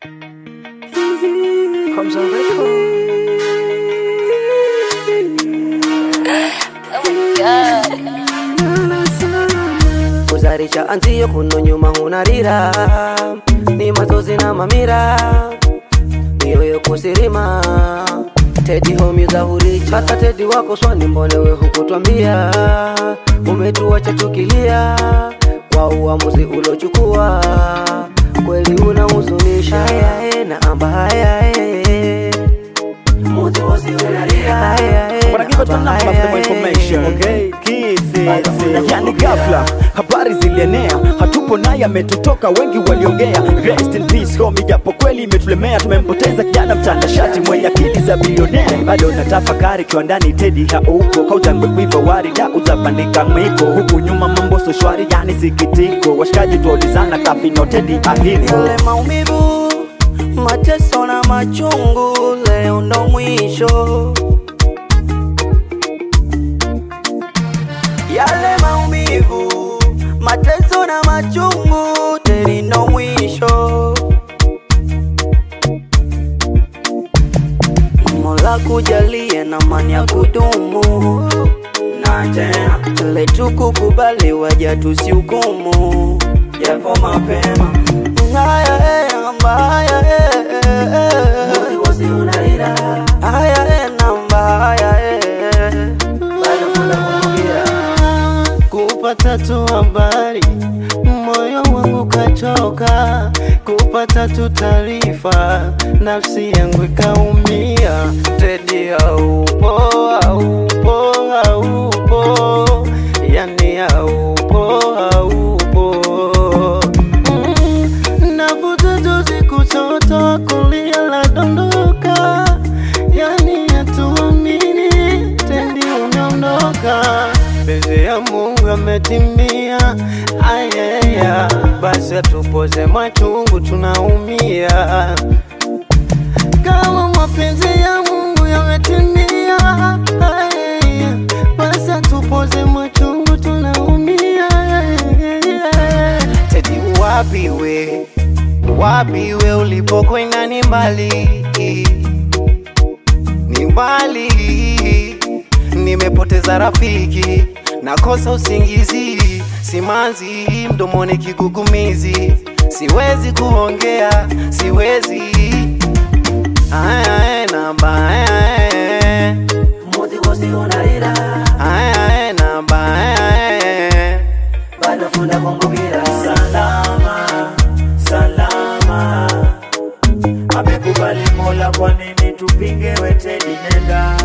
Comes on record. Oh my god. Kuzalisha anzio kuno nyuma hunarira ni mazozi na mamira mioyo kusirima Tedi homi za huricha hata Tedi wako swani mbone we hukutwambia umetuacha tukilia kwa uamuzi ulochukua kweli unahuzunisha Haya, na amba haya eh. Muzi wosi unalia haya, eh, Wanna give us a amba number for haya, more information, eh. okay? Kids, eh, yani ghafla habari zilienea, hatupo naye ametutoka, wengi waliongea. Rest in peace homie, japo kweli imetulemea, tumempoteza kijana mtanashati mwenye akili za bilionea. Bado natafakari kiwandani, Teddy haupo, kaujangwe kuiva warida, utapandika mwiko huku nyuma, mambo so shwari, yani sikitiko. Washikaji tuolizana kafino, Teddy ahipo Yale maumivu, mateso na machungu, leo ndo mwisho. Yale maumivu, mateso na machungu, teri ndo mwisho. Mola kujalie na amani ya kudumu, na tena ile tukukubali, waja tusihukumu, japo mapema haya eh, amba haya eh, eh, eh. haya eh, namba haya eh. kupata tu habari moyo wangu kachoka kupata tu taarifa nafsi yangu ikaumia tedi haupo haupo haupo yani haupo haupo Mm, navuta tu kutoto kulia la dondoka yani hatuamini tendi umeondoka Penzi ya Mungu ametimia, ayeya, basi atupoze machungu, tunaumia. Kama mapenzi ya Mungu yametimia, ayeya, basi atupoze machungu, tunaumia. Tedi, wapi we, wapi we, ulipokwenda ni mbali, ni mbali nimepoteza rafiki, nakosa usingizi, simanzi mdomoni, kigugumizi, siwezi kuongea, siwezi Aya, aya, namba aya, aya. Aya, aya, namba aya, aya. salama salama amekubali mola kwa nini tupinge wetedi nenda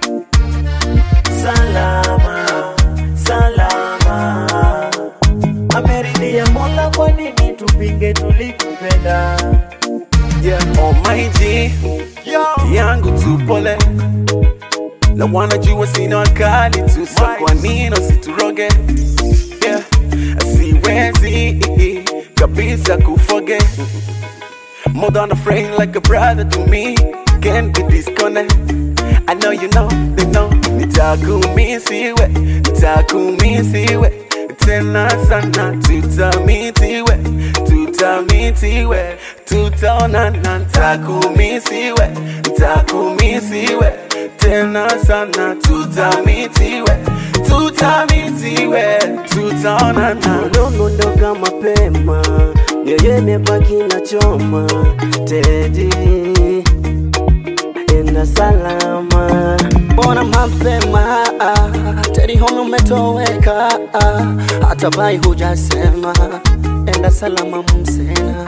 salama salama ameridhia mola kwa nini tupinge tulikupenda yeah. Oh my G yangu tupole na wanajua sina wakali tu, so kwa nini usituroge? Yeah. Siwezi kabisa kufoge more than a friend, like a brother to me. Can't be disconnect. I know you know, they know. Nitakumisiwe, nitakumisiwe tena sana, tutamitiwe, tutamitiwe, tutaonana. Nitakumisiwe, nitakumisiwe tena sana, tutamitiwe, tutamitiwe, tutaonana. Uliondoka mapema, mioyo imebaki na choma. Tedi, enda salama, mbona mapema? Tedi, home umetoweka, hata bai hujasema. Enda salama, msena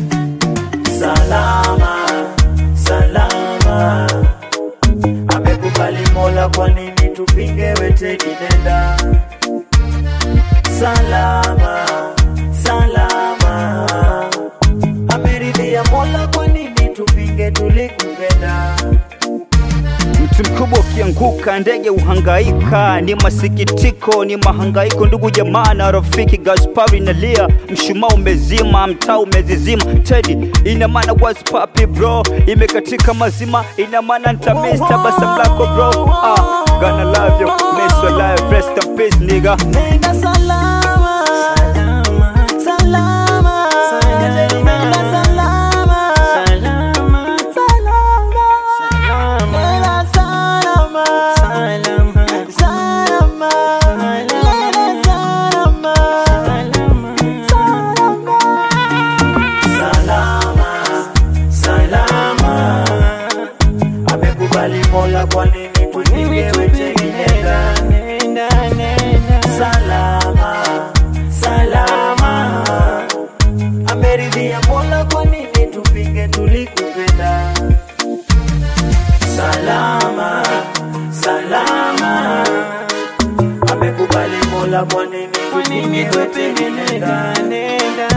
salama salama amekubali mola kwa nini tupinge wetedi nenda salama salama ameridhia mola kwa nini tupinge tulikupenda Mti mkubwa ukianguka, ndege uhangaika. Ni masikitiko, ni mahangaiko, ndugu jamaa na rafiki. Gaspari nalia, mshumaa umezima, mtaa umezizima. Teddy, ina maana what's papi bro, imekatika mazima, ina maana nitamiss tabasamu lako bro. Ah, gonna love you, miss your life, rest in peace nigga. Nenda salama, salama, salama, nenda salama, ameridhia Mola, kwa nini tupinge? Tulikupenda salama salama, amekubali Mola, kwa nini tupinge? Wetedi nenda